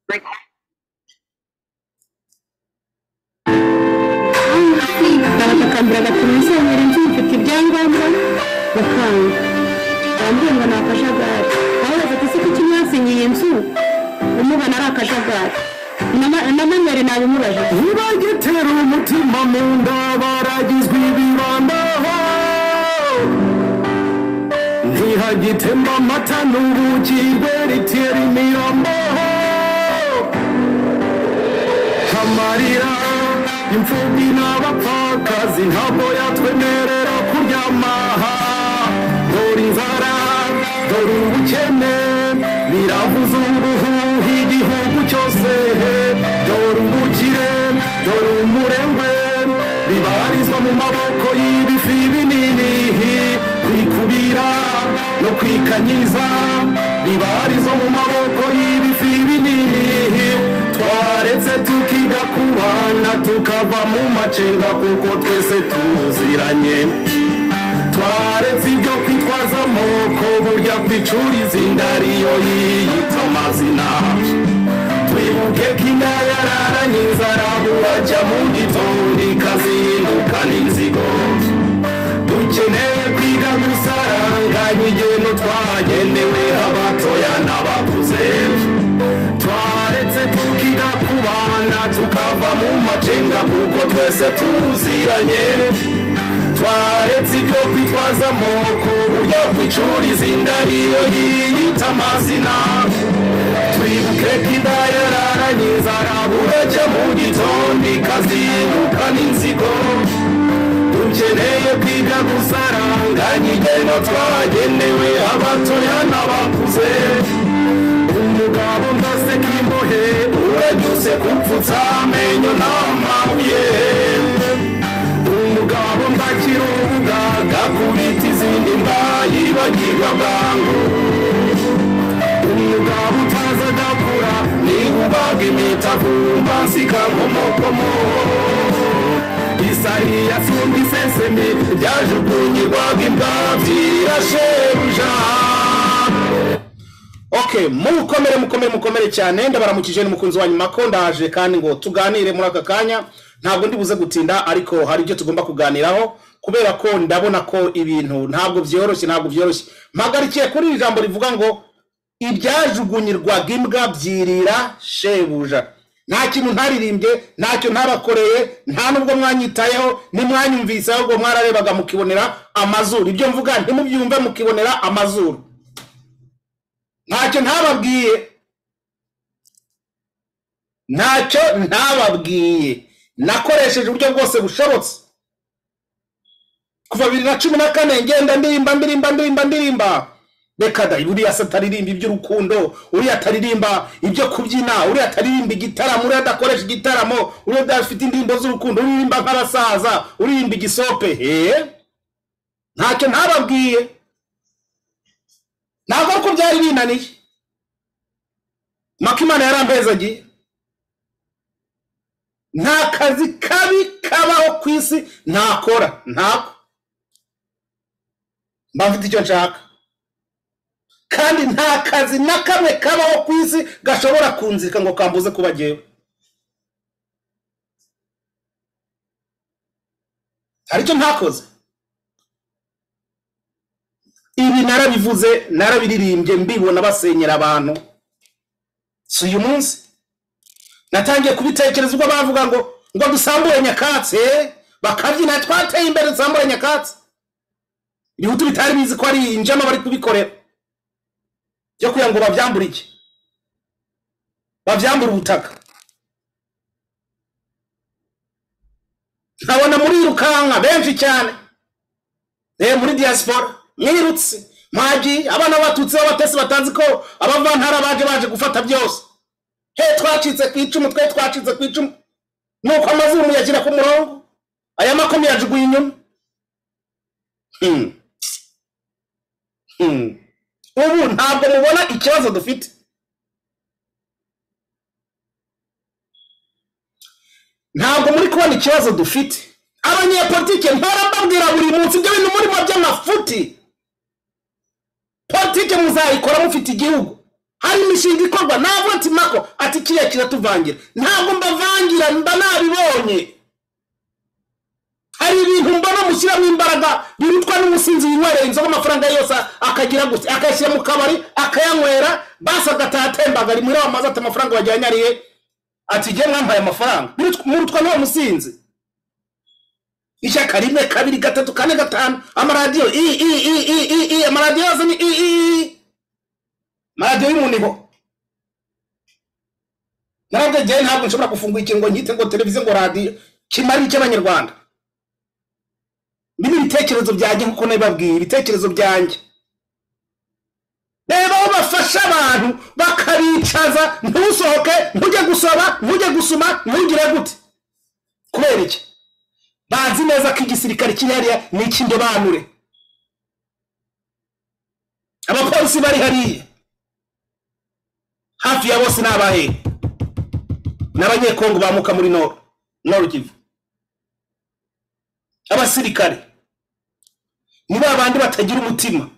Rick bakakambira batumizanire nzibyo ibyangombwa bakanga bambwiye ngo ni akajagari babaza ati se kuki mwasinyiye inzu umubona ari akajagari na manweri nabimubaje ntibagitera umutima mu nda baragizwe ibibambaho ntihagitemba amata n'ubuki rweritera imirambaho amarira imfubyi n'abapfakazi ntabwo yatwemerera kuryama dore inzara dore ubukene biravuza ubuhuha igihugu cyose dore ubukire dore umurengwe bibarizwa mu maboko y'ibifi binini kwikubira no kwikanyiza bibarizwa mu maboko y'ibifi binini twaretse tukiga kubana tukava mu macenga kuko twese tuziranye twaretse ibyo kwitwaza amoko burya kwicuriza inda ariyo yiyita amazina twibuke ko inda yararanye inzara burajya mu gitondo ikazinduka n'inzigo dukeneye kwiga gusaranganya igeno twagenewe abatoya n'abakuze twaretse tukiga kubana tukava mu macenga kuko twese tuziranye twaretse ibyo kwitwaza amoko buryo kwicuriza inda ariyo yiyita amazina twibuke ko inda yararanye inzara burajya mu gitondo ikazinduka n'inzigo dukeneye kwiga gusaranganya igeno twagenewe abatoya n'abakuze umugabo ndaseka imbohe uranyuze kupfutsa amenyo n'amabuye umugabo ndakira ubugaga kubita izindi mbayibagirwa bwangu umugabo utaza adakura niba ubaga imitakumba nsikankomokomo isariya sumba isesemi ryajugunyirwaga imbabyi irashebuja okay mukomere mukomere mukomere cyane ndabaramukije ni mukunzi wanyu mako ndaje kandi ngo tuganire muri aka kanya ntabwo ndibuze gutinda ariko hari ibyo tugomba kuganiraho kubera ko ndabona ko ibintu ntabwo byoroshye ntabwo byoroshye mpagarikiye kuri iri jambo rivuga ngo ibyajugunyirwaga imbwa byirira shebuja nta kintu ntaririmbye ntacyo ntarakoreye nta n'ubwo mwanyitayeho ntimwanyumvise ahubwo mwararebaga mukibonera amazuru ibyo mvuga ntimubyumve mukibonera amazuru ntacyo ntababwiye ntacyo ntababwiye nakoresheje uburyo bwose bushobotse kuva bibiri na cumi na kane ngenda ndirimba ndirimba ndirimba ndirimba reka da uriya se ataririmba iby'urukundo uriya ataririmba ibyo kubyina uriya ataririmba igitaramo uriya adakoresha igitaramo uriya adafite indirimbo z'urukundo uririmba nk'abasaza uririmba igisope hehe ntacyo ntababwiye ntabwo ari ko byari binaniye maka imana yarambezagiye nta kazi kabi kabaho ku isi ntakora ntabwo mba mfite icyo nshaka kandi nta kazi na kamwe kabaho ku isi gashobora kunzika ngo kambuze kuba jyewe hari icyo ntakoze ibi narabivuze narabiririmbye mbibona basenyera abantu si uyu munsi natangiye kubitekereza ubwo bavuga ngo ngo dusambure nyakatsi bakabyina twateye imbere dusambure nyakatsi ibihutu bitari bizi ko ari injama bari kubikorera byo kugira ngo babyambure iki babyambure ubutaka nkabona murirukanka benshi cyane eh, muri diaspora mwirutse mwagiye abana batutsi b'abatesi batazi ko abavantara baje baje gufata byose he twacitse ku icumu twe twacitse ku icumu nuko amazuru muyagira ku murongo aya makoma yajuguye inyuma Hmm. Hmm. ubu ntabwo mubona ikibazo dufite ntabwo muri kubona ikibazo dufite abanyepolitike ntarababwira buri munsi ibyo bintu murimo by'amafuti politike muzayikora mufite igihugu hari imishinga ikorwa ntabwo nsimako ati ati kiriya kiratuvangira ntabwo mbavangira mba nabibonye hari ibintu mbona mushyiramo imbaraga birutwa n'umusinzi winywereye inzoga amafaranga ye yose akagira gusa akayashyira mu kabari akayanywera basi agataha atembaga ari muri wa mazi ati amafaranga wajyanye ariye ati ngiye mwampaye amafaranga Birutwa- murutwa n'uwo musinzi ishyaka rimwe kabiri gatatu kane gatanu amaradiyo i i i i i i amaradiyo yose ni i i i maradiyo y'umuniho narabyo njyewe ntabwo nshobora gufungura ikintu ngo nkite ngo televiziyo ngo radiyo kimari icy'abanyarwanda ibi ni ibitekerezo byanjye nk'uko nabibabwiye ibitekerezo byanjye reba aho bafasha abantu bakabicaza ntusohoke ntujye gusoma ntujye gusuma ntugire gute kubera iki bazi neza ko igisirikare kiri hariya ni icy'indobanure abapolisi bari hariya hafi ya bose ni abahehe n'abanyekongo bamuka muri noro noro kivu abasirikare ni ba bandi batagira umutima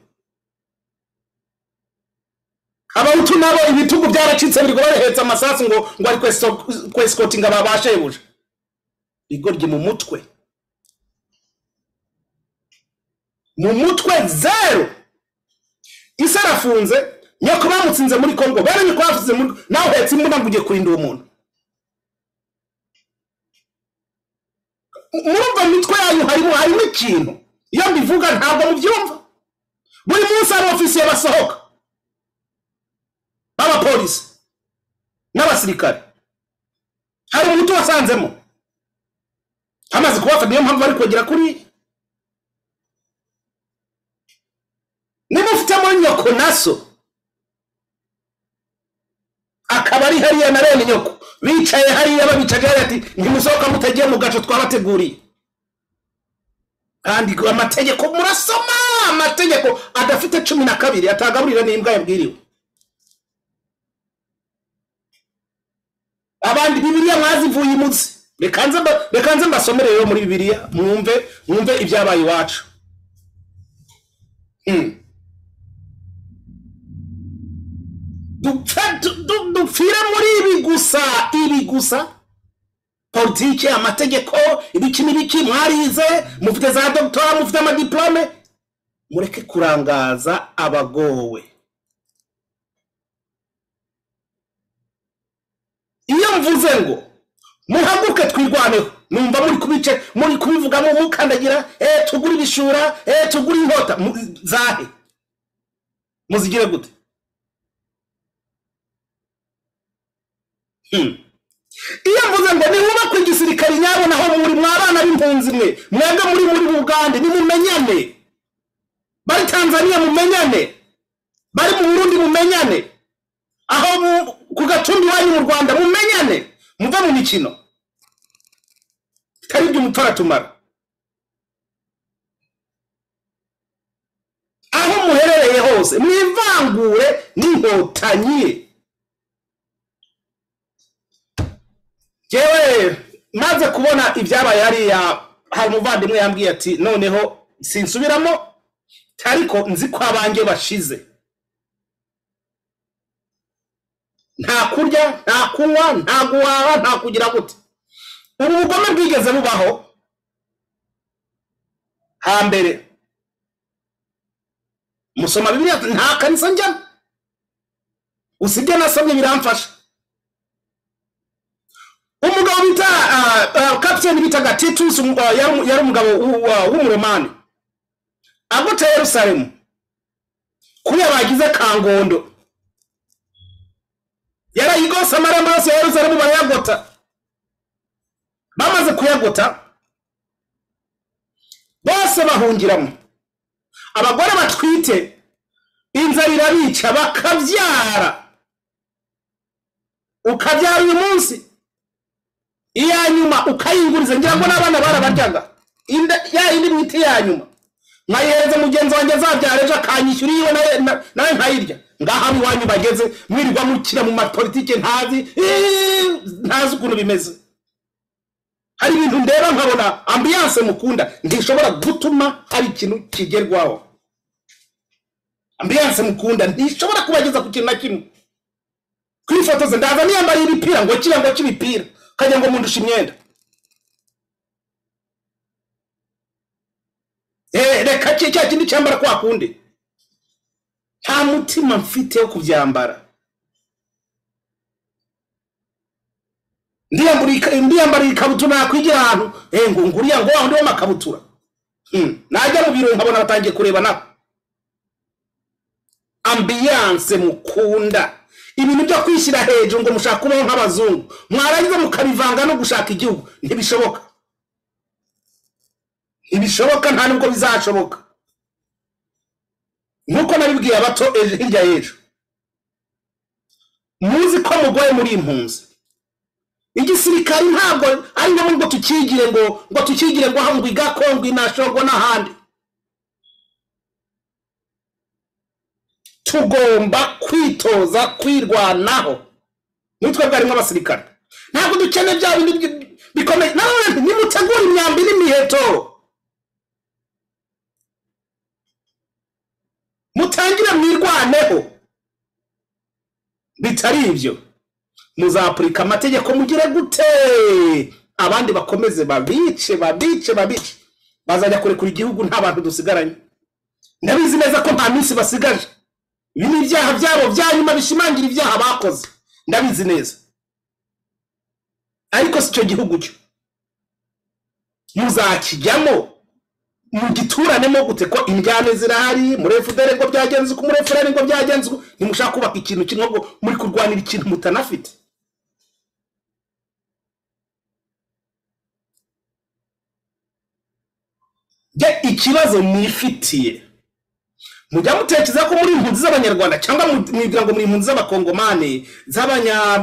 abahutu nabo ibitugu byaracitse birirwa barahetse amasasu ngo ngo ari kweso- kwesikotinga babashebuja rigorye mu mutwe mu mutwe zero isi arafunze nyoko bamutsinze muri kongo bene nyoko bafunze muri nawe uhetse imbunda ngo ujye kurinda uwo muntu murumva mitwe yanyu harimo harimo ikintu iyo mbivuga ntabwo mubyumva buri munsi hari ofisiye basohoka b'abapolisi n'abasirikare hari umuti wasanzemo hamaze kubafata niyo mpamvu bari kongera kuri niba ufite muri nyoko naso akaba ari hariya na rene nyoko bicaye hariya babicaje hariya ati ntimusohoka mutagiye mu gaco twabateguriye kandi amategeko murasoma amategeko adafite cumi na kabiri atagaburira n'imbwa yabwiriwe abandi bibiliya mwazivuye imutsi reka nze mba- reka nze mbasomere rero muri bibiliya mwumve mwumve ibyabaye iwacu Hmm. dupfa du- du- dupfire muri ibi gusa ibi gusa politiki amategeko ibiki n'ibiki mwarize mufite za dogitora mufite amadiplome mureke kurangaza abagowe iyo mvuze ngo muhaguruke twirwaneho numva muri kubice muri kubivugamo mukandagira eh tugure ibishura eh tugure inkota mu- zahe muzigire gute Hmm. iyo mvuze ngo nihubakwe igisirikare nyabo naho muri mwabana b'impunzi mwe mwebwe muri muri bugande nimumenyane bari tanzania mumenyane bari mu burundi mumenyane aho mu- ku gatumbi iwanyu mu rwanda mumenyane muve mu mikino bitari ibyo umupfu aratumara aho muherereye hose mwivangure n'inkotanyi yewe maze kubona ibyabaye hariya hari umuvandimwe yambwiye ati noneho sinsubiramo ariko nzi ko abanjye bashize nta kurya nta kunywa nta guhaha nta kugira gute ubu bugome bwigeze bubaho hambere musoma bibiliya nta kanisa njyamo usibye nasomye biramfasha umugabo bita ah, ah, kapiteni bitaga titus um, ah, yari yari umugabo w'u- wa- w'umuromani agota yerusalemu kuriya bagize kangondo yarayigose amarembo yose ya yerusalemu barayagota bamaze kuyagota bose bahungiramo abagore batwite inzara irabica bakabyara ukabyara uyu munsi iya nyuma ukayinguriza ngira ngo n'abana barabaryaga Inda- ya yindi miti ya nyuma nkayihereza mugenzi wanjye azabyara ejo akanyishyura iyiwe nawe- na- nawe nkayirya ngaha iwanyu bageze mwirirwa mukira mu mapolitike ntazi Iiii, ntazi ukuntu bimeze hari ibintu ndeba nkabona ambiyanse mukunda ntishobora gutuma hari ikintu kigerwaho ambiyanse mukunda ntishobora kubageza ku kintu na kimwe kwifotoza ndaza niyambariye ibipira ngo kiriya ngo cy'ibipira ukagira ngo mundusha imyenda Eh, reka ki- cya kindi cyambara kwa kundi nta mutima mfite wo kubyambara ndiyambara ika- ndiyambariye ikabutura nakwigira ahantu eh, ngo nguriya ngo wa wundi w'amakabutura Hmm, najya mu biro nkabona batangiye kureba nabo ambiyanse mukunda ibintu byo kwishyira hejuru ngo mushaka kubaho nk'abazungu mwarangiza mukabivanga no gushaka igihugu ntibishoboka ntibishoboka nta nubwo bizashoboka nk'uko nabibwiye abato ejo hirya y'ejo muzi ko mugoye muri impunzi igisirikari ntabwo ari ngombwa ngo tukigire ngo ngo tukigire ngo aha ngo igako ngo inashogo n'ahandi tugomba kwitoza kwirwanaho nitwe bwarimo abasirikare ntabwo dukeneye bya bindi bi- bikomeye nanone nimutegura imyambi n'imiheto mutangire mwirwaneho bitari ibyo muzapurika amategeko mugire gute abandi bakomeze babice babice babice bazajya kurekura igihugu nta bantu dusigaranye ndabizi neza ko nta minsi basigaje ibi ni ibyaha byabo bya nyuma bishimangira ibyaha bakoze ndabizi neza ariko si cyo gihugu cyo muzakijyamo mugituranemo gute ko indyane zirahari muri efuperi ngo byagenze uko muri efuperi ngo byagenze uko ntimushaka kubaka ikintu kimwe ngo muri kurwanira ikintu mutanafite jya ikibazo mwifitiye mujya mutekereza ko muri impunzi z'abanyarwanda cyangwa mu- mwibwira ngo muri impunzi z'abakongomani z'abanya-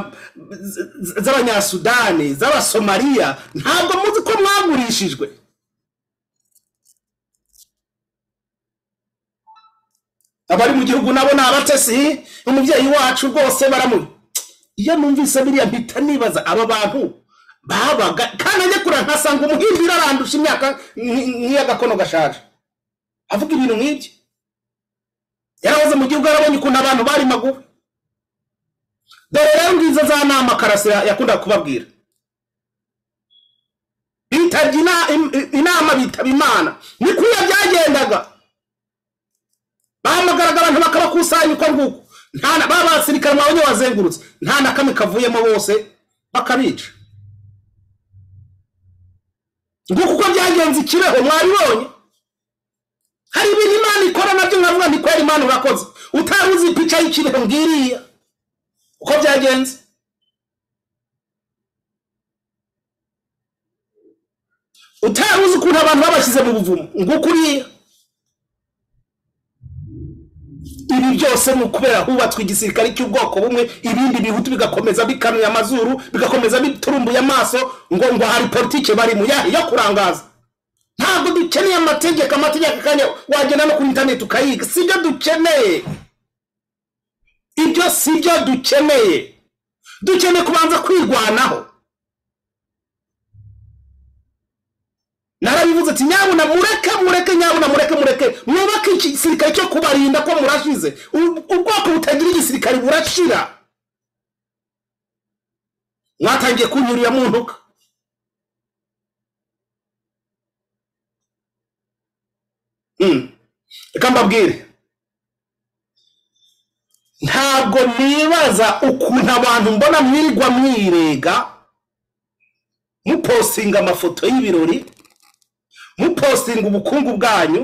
z- z- z'abanyasudani z'abasomaliya ntabwo muzi ko mwagurishijwe abari mu gihugu nabo ni abatesi umubyeyi wacu rwose baramu iyo numvise biriya mpita nibaza aba bantu babaga kandi ajya kure nkasanga umuhimbira arandusha imyaka nk- nk'iy'agakono gashaje avuga ibintu nk'ibyo yarahoze mu gihugu yarabonye ukuntu abantu bari magufi dore rero ngizo za nama karasira yakundaga kubabwira bitabye ina- im- inama bitaba imana ni kuriya byagendaga bahamagaraga abantu bakabakusanya uko nguko nta na- ba basirikare mwabonye wazengurutse nta na kamwe kavuyemo bose bakabica nguko uko byagenze ikireho mwabibonye hari ibintu imana ikora nabyo nkavuga nti kwera imana urakoze utari uzi pica y'ikiriho ngiriya uko byagenze utari uzi ukuntu abantu babashyize mu buvumo nguko uriya ibi byose ni ukubera hubatswe igisirikare cy'ubwoko bumwe ibindi bihutu bigakomeza bikanuye amazuru bigakomeza biturumbuye amaso ngo ngo hari politike barimo yahe yo kurangaza ntabwo dukeneye amategeko amategeko akanya wagenda no kuri interineti ukayiga sibyo dukeneye ibyo sibyo dukeneye dukeneye kubanza kwirwanaho narabivuze ati nyabuna mureke mureke nyabuna mureke mureke mwubake igisirikare cyo kubarinda ko murashize U- ubwoko butagira igisirikare burashira mwatangiye kunyurira mu ntuka Mm. reka mbabwire ntabwo nibaza ukuntu abantu mbona mwirirwa mwirega mupostinga amafoto y'ibirori mupostinga ubukungu bwanyu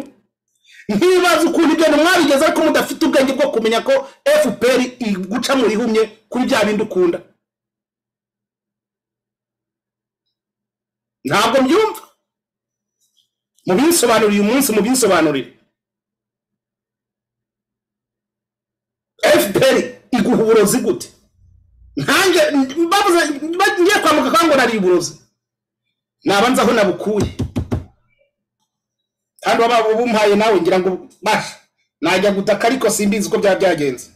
ntibaza ukuntu ibyo mwabigeze ariko mudafite ubwenge bwo kumenya ko fpr iguca mu rihumye kuri bya bindi ukunda ntabwo mbyumva mubinsobanurire uyu munsi mubinsobanurire fpr iguha uburozi gute nkanjye babuze ngiye kwambuka kandi ngo nari uburozi nabanza aho nabukuye kandi waba ubumpaye nawe ngira ngo basha najya gutaka ariko simbizi uko byaba byagenze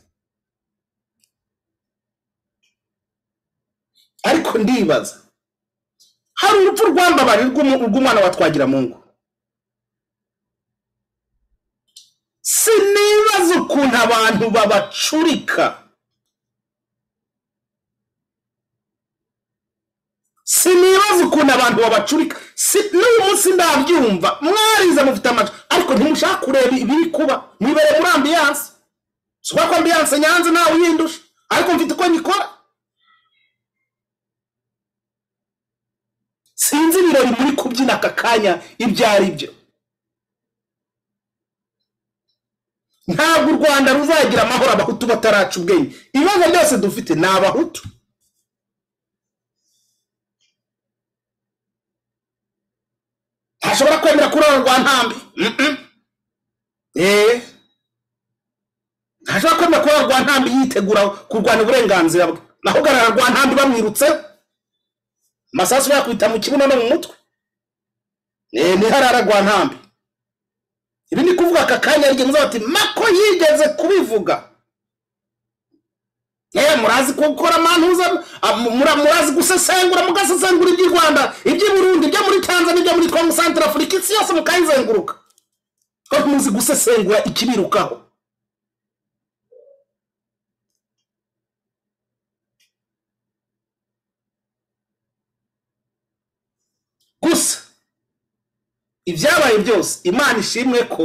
ariko ndibaza hari urupfu rwambabari rw'umu- rw'umwana wa twagiramungu sinibaza ukuntu abantu babacurika sinibaza ukuntu abantu babacurika si n'uyu munsi ndabyumva mwarize mufite amacu ariko ntimushaka kureba ibiri kuba mwibere muri ambiyanse si kubera ko ambiyanse nyanza ntawe uyindusha ariko mfite uko nyikora sinzi ibirori muri kubyina aka kanya ibyo ari byo ntabwo u rwanda ruzagira amahoro abahutu bataraca ubwenge ibibazo byose dufite ni abahutu ntashobora kwemera kurororwa ntambi Mm-mm. Eh. ntashobora kwemera kurororwa ntambi yitegura kurwanya uburenganzira bwe naho ugaragara rwa ntambi bamwirutseho amasasu yakwita mu kibuno no mu mutwe Eh, niharara rwa ntambi ibi ni kuvuga aka kanya yaryo muzaza bati mako yigeze kubivuga yewe murazi gukora mantuza ah, mu- mura- murazi gusesengura mugasesengura iby'i rwanda iby'i burundi ibyo muri tanzania ibyo muri kongo santara afurika isi yose mukayizenguruka ko muzi gusesengura ikibirukaho gusa ibyabaye byose imana ishimwe ko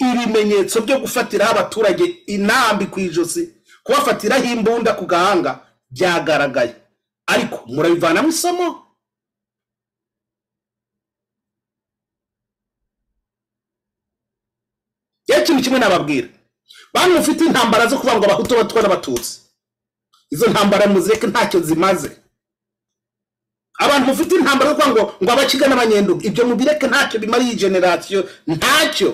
ibimenyetso byo gufatiraho abaturage intambi ku ijosi kubafatiraho imbunda ku gahanga byagaragaye ariko murabivanamo isomo rero ikintu kimwe nababwira bantu mufite intambara zo kuvuga ngo abahutu abatwa n'abatutsi izo ntambara muzireke ntacyo zimaze abantu mufite intambara yo kuvuga ngo ngo abakiga n'abanyenduga ibyo mubireke ntacyo bimara iyi generasiyo ntacyo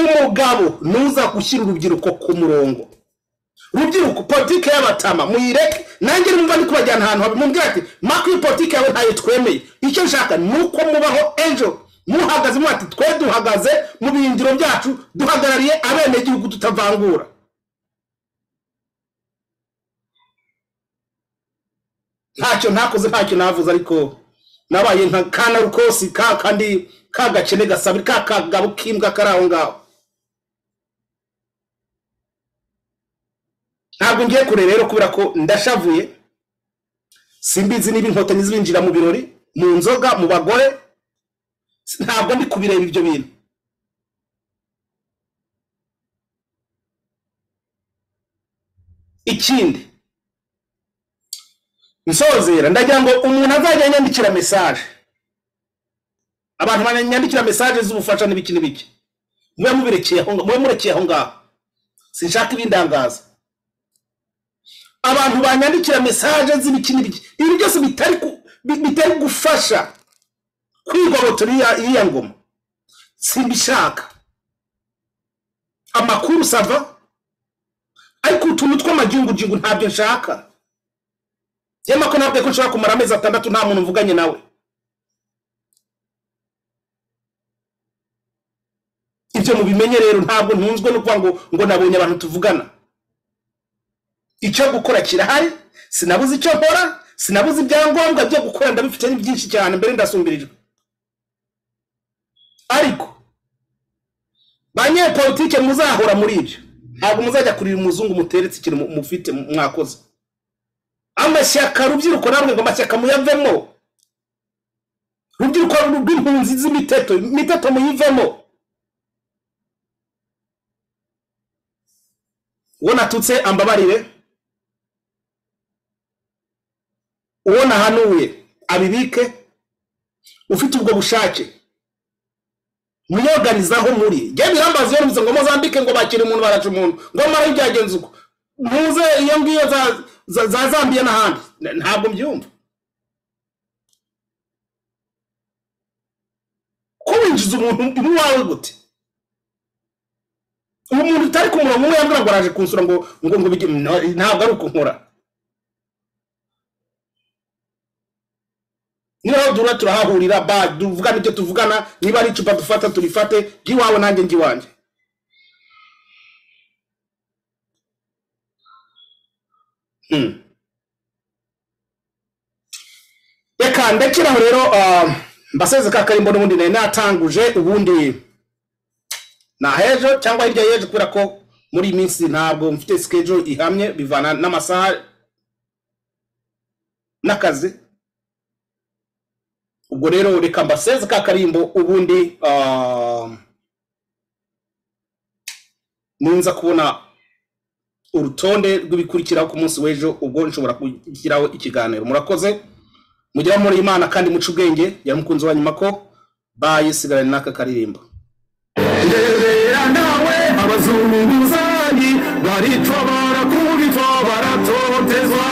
umugabo nuza gushyira urubyiruko ku murongo rubyiruko politike y'abatama muyireke nanjye numva ndi kubajyana ahantu habe mubwira ati makuru politike yawe ntayo twemeye icyo nshaka ni uko mubaho ejo muhagaze muba ati twe duhagaze mu birindiro byacu duhagarariye abenegihugu tutavangura ntacyo ntakoze ntacyo navuze ariko nabaye nka kana rukosi ka kandi ka gakene gasabira ka kagabo k'imbwa kari aho ngaho ntabwo ngiye kureba rero kubera ko ndashavuye simbizi niba inkotanyi zibinjira mu birori mu nzoga mu bagore ntabwo ndi kubireba ibyo bintu ikindi nsozera ndagira ngo umuntu azajya yanyandikira mesaje abantu banyandikira mesaje z'ubufasha n'ibiki n'ibiki mube mubirekeye aho mube murekeye aho ngaho sinshaka ibindangaza abantu banyandikira mesaje z'ibiki n'ibiki ibi byose bitari ku- bi- bitari gufasha kwigobotora iriya- iriya ngoma simbishaka amakuru sava ariko utuntu tw'amajyungujyungu ntabyo nshaka yemako ko ntabwo ko nshobora kumara amezi atandatu nta muntu mvuganye nawe ibyo mubimenye rero ntabwo ntunzwe no kuvuga ngo ngo nabonye abantu tuvugana icyo gukora kirahari sinabuze icyo nkora sinabuze ibyangombwa byo gukora ndabifite ni byinshi cyane mbere ndasumbirijwe ariko banyepolitike muzahora muri ibyo ntabwo muzajya kurira umuzungu muteretse ikintu mu- mufite mwakoze amashyaka rubyiruko namwe ngo amashyaka muyavemo rubyiruko rw'impunzi z'imiteto imiteto muyivemo uwo natutse ambabarire uwo nahanuye abibike ufite ubwo bushake mwiyoganizaho muri njye birambaza iyo numvise ngo mozambike ngo bakire umuntu baraca umuntu ngo mara byagenze uko muze iyo ngiyo za- za- za zambiya n'ahandi N- ntabwo mbyumva ko winjiza umuntu iwawe gute uwo muntu utari ku murongo umwe yambwira ngo araje kunsura ngo ngo ngo bige- no, ntabwo ari uko nkora niho duhura turahahurira ba tuvugana ibyo tuvugana niba ari icupa dufata turifate ry'iwawe nanjye njyiwanjye Hmm. reka ndakiraho rero ah, mbaseze ka karimbo n'ubundi nari natanguje ubundi nahejo cyangwa hirya y'ejo kubera ko muri iyi minsi ntabwo mfite schedule ihamye bivana n'amasaha n'akazi ubwo rero reka mbaseze ka karimbo ubundi ah, ninza kubona urutonde rw'ibikurikiraho ku munsi w'ejo ubwo nshobora kugiraho ikiganiro murakoze mugire muri imana kandi muce ubwenge yari umukunzi wa nyuma ko baye sigarane n'aka karirimbo ndebera nawe abazunguzanyi baritobora kubitwa baratotezwa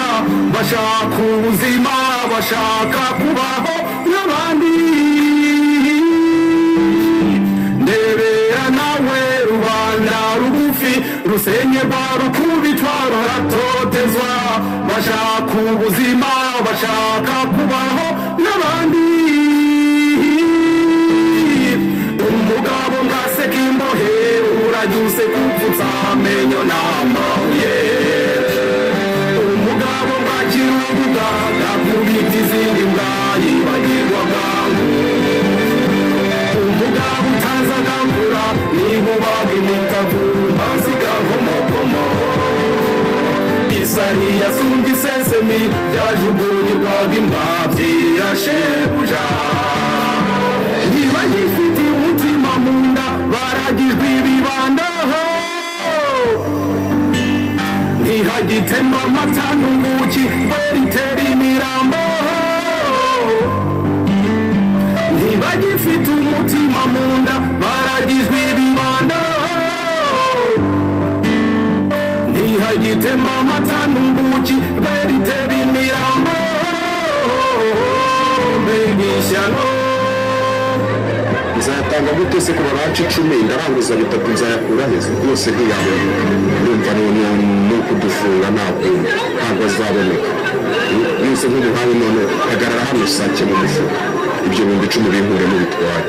bashaka ubuzima bashaka kubaho nk'abandi ndebera nawe rubanda rugufi rusenyerwa rukubitwa baratotezwa bashaka ubuzima bashaka kubaho n'abandi umugabo ngaseka imbohe uranyuse kupfutsa amenyo n'amabuye umugabo ntakiri ubuganga kubita izindi mbwa yibagirwa bwangu umugabo utazagangura niba ubaga imitavu hasi gavomokomo isariya sumba isesemi byajugunyirwaga imbabyirashebuja niba gifite umutima mu nda baragijwe ibibandaho ntihagitemba amata n'ubuki beritera imirambo ntibagifite umutima mu nda baragijwe ibibandaho ntihagitemba amata n'ubuki beritera imirambo mbegishyano nzatanga gute se ku babanci icumi ndaranguza bitatu nzayakura heza yose ntiyabona ndumva none ni ukudufura ntabwo ntabwo azaboneka yose nk'umuhawe none hagarara hano sake mu mufuka ibyo bihumbi icumi binture mubitware